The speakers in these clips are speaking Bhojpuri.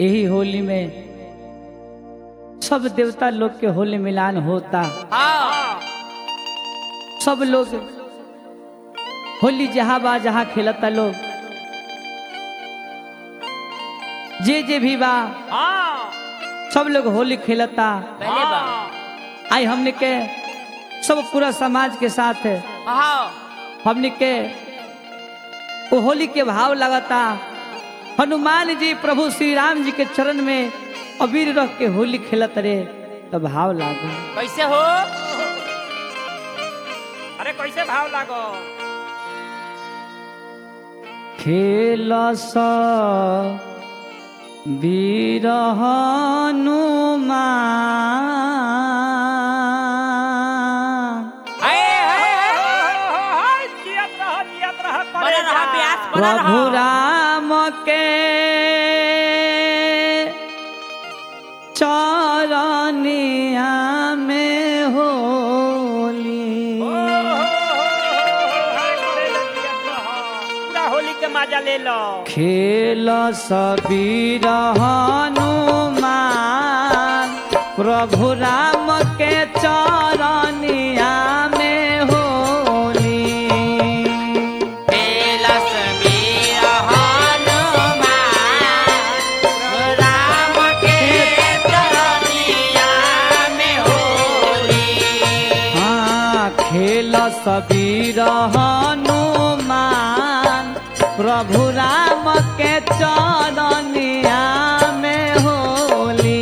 यही होली में सब देवता लोग के होली मिलान होता हाँ सब लोग होली जहाँ बा जहाँ खेलता लोग जे जे भी बा हाँ सब लोग होली खेलता पहले बा आई हमने के सब पूरा समाज के साथ हाँ हमने के वो होली के भाव लगता हनुमान जी प्रभु श्री राम जी के चरण में अबीर रख के होली खेलत रे तो भाव लागो कैसे हो अरे कैसे भाव लागो खेल वीर हनुमान हाय, हाय, हाय, हाय, हाय, जियत रह, जियत रह, करे जा। प्रभु राम के चरनिया में होली ओ, हो, हो, हो, हाय, करे जा, जियत रह। पूरा होली के मजा ले लो खेल सबीर हनुमान प्रभु राम के चरनिया में होली हाँ खेल सबीर हनुमान प्रभु राम के चरनिया में होली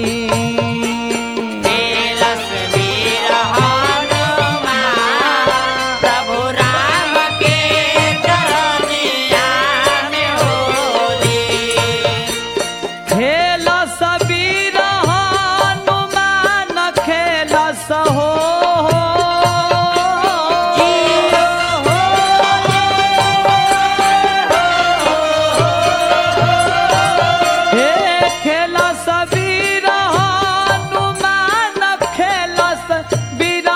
खेल सबीर हनुमान खेल सहो हे खेल सबीर हनुमान खेल सबीर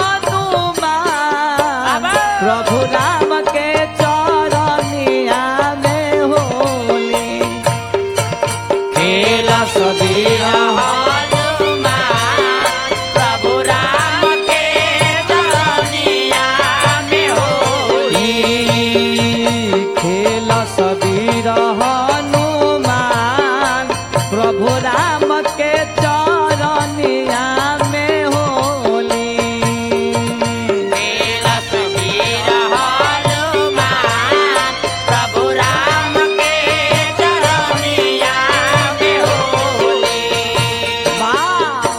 हनुमान प्रभु राम के चरनिया में होली खेल सबीर खेल सबीर हनुमान प्रभु राम के चरनिया में होली वाह!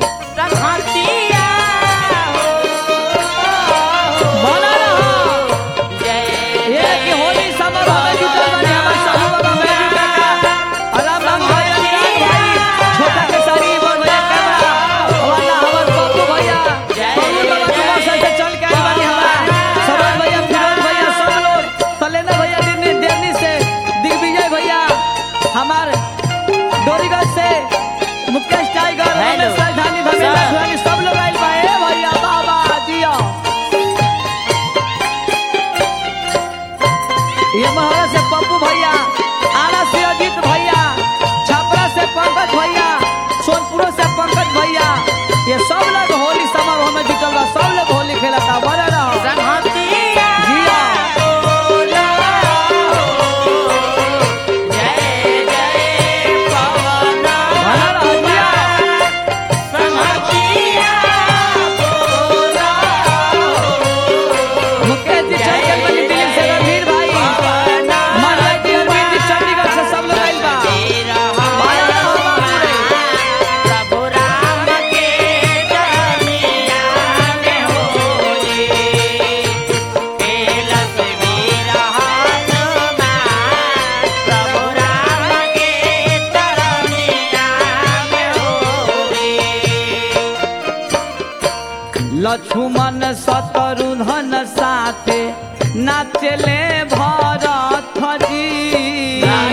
बना रहो। ये कि होली समारोह में जुटल बानी हमर साहू बाबा मेरी काका, अलाम राम भाई, अनुराग भाई, छोटा केसरी, बड़ भैया कैमरा, वाला हमर पप्पू भैया, पप्पू बाबा तुम्हार साथे चल के आइल बानी हमार, सरोज भैया, फिरोज भैया, सब लोग, सलेना भैया, दिल्ली- दिल्ली से, दिग्विजय भैया, हमार डोरीगंज से मुकेश टाइगर हेलो। रमेश राजधानी धर्मेंद्र सर। सुहानी सब लोग आइल बा ए भैया बाबा जिया ये महारा से पप्पू भैया आरा से अजीत भैया छपरा से पंकज भैया सोनपुर से पंकज भैया ये सब लोग होली समारोह में जुटल बा सब लोग होली खेलता बड़ा रहो जिया बना रहो जिया मुकेश जी चंचल बनी दिल्ली से रणधीर भाई मनोज जी अरविंद जी चंडीगढ़ से सब लोग आइल बा बड़ा रहो बाबू रे। लक्ष्मण शत्रुघ्न साथे नाचले भरत जी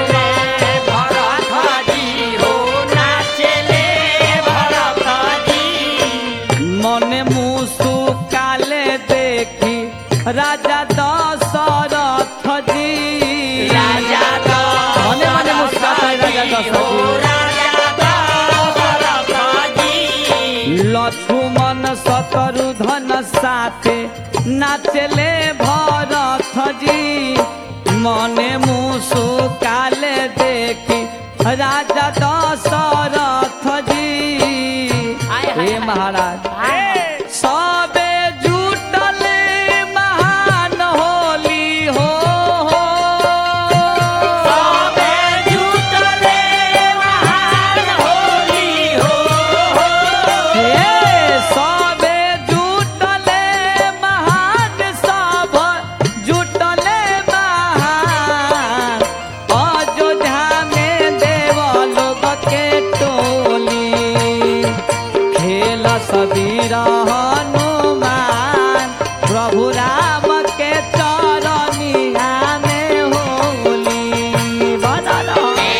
मने मुसुकाले देखी राजा दशरथ जी राजा मने मने मुस्काता है राजा दशरथ जी लक्ष्मण सतरु धन साथे नाचले भरत जी मने मुसु काले देखी राजा दशरथ जी हे महाराज ए, सबे जुटल महान होली हो हो सबे जुटले महान होली हो हे सबे जुटले महान सब जुटले महान अयोध्या में देव लोग के टोली खेल सबीर हनुमान प्रभु राम के चरनिया में होली बदल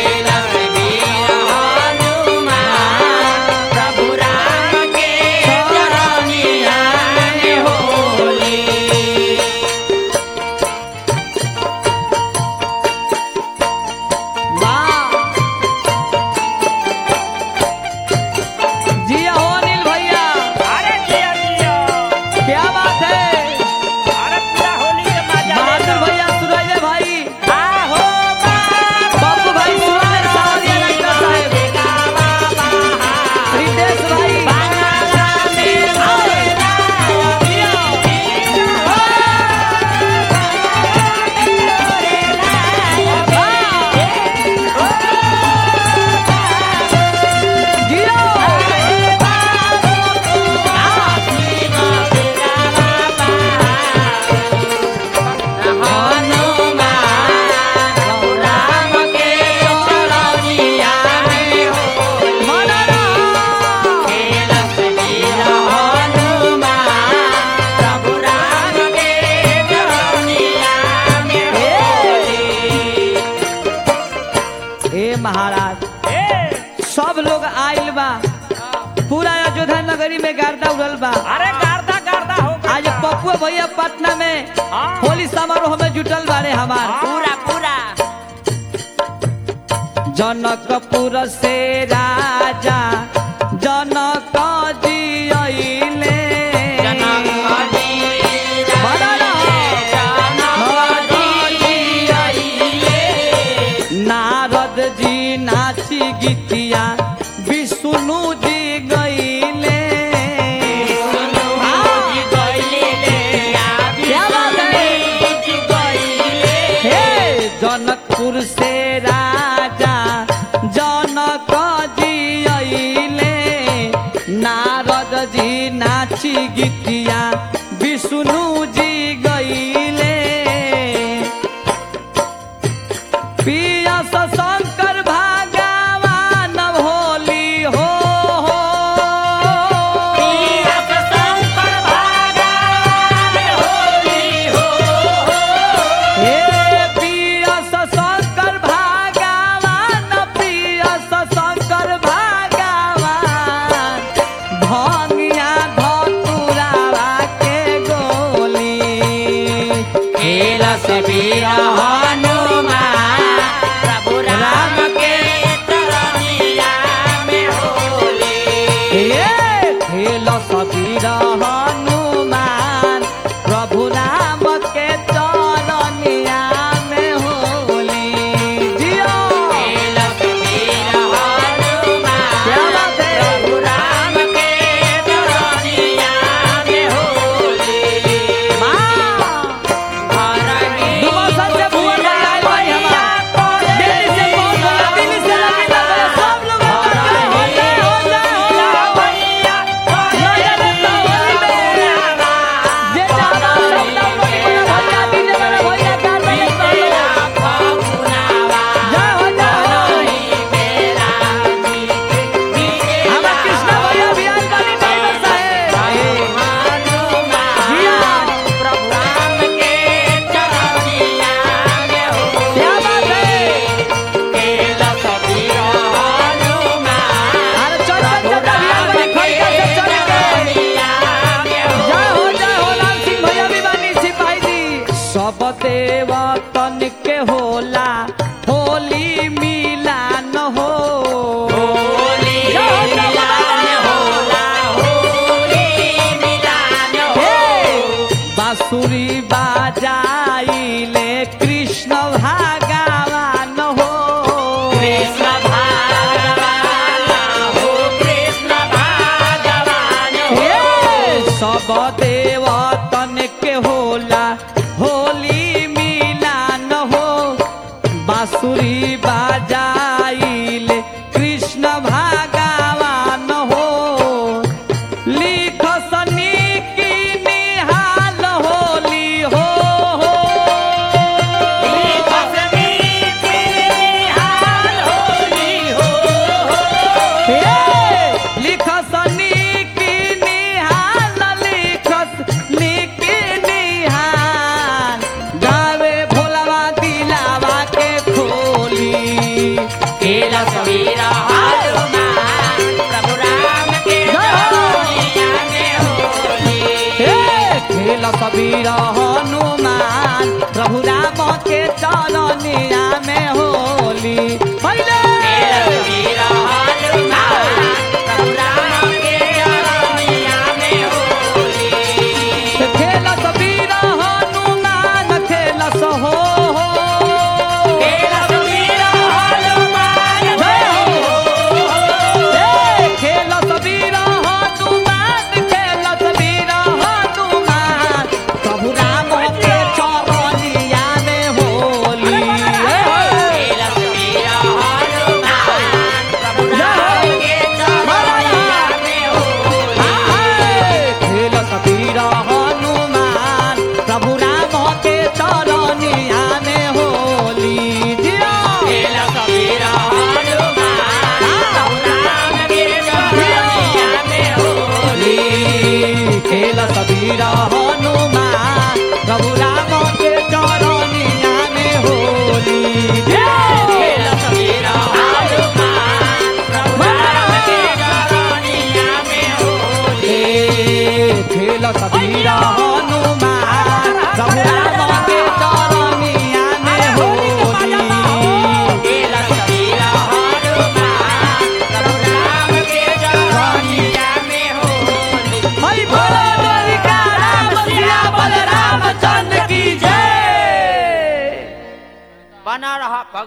प्रभु राम के चरनिया में होली जिया हो अनिल भैया अरे जिया जिया क्या बात है अरे पूरा होली के मजा ले बहादुर लो। भैया सुरैया भाई आहो बाबू भाई सुरैया सावरिया डॉक्टर साहब रितेश भाई जियो हे महाराज सब लोग आइल बा पूरा अयोध्या नगरी में गर्दा उड़ल बा अरे गार्दा गार्दा हो गया। आज पप्पू भैया पटना में हाँ। होली समारोह में जुटल बारे हमार पूरा पूरा जनकपुर से राजा जनक जी अइले नारद जी नाची गीतिया विष्णु जी गईले क्या बात है? हे जनकपुर से राजा जनक जी अइले नारद जी नाची गीतिया विष्णु जी गईले पिया शंकर भगवान होली हो हो हे पिया शंकर भगवान पिया शंकर भगवान भंगिया धतुरा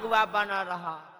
अगुआ बन रहा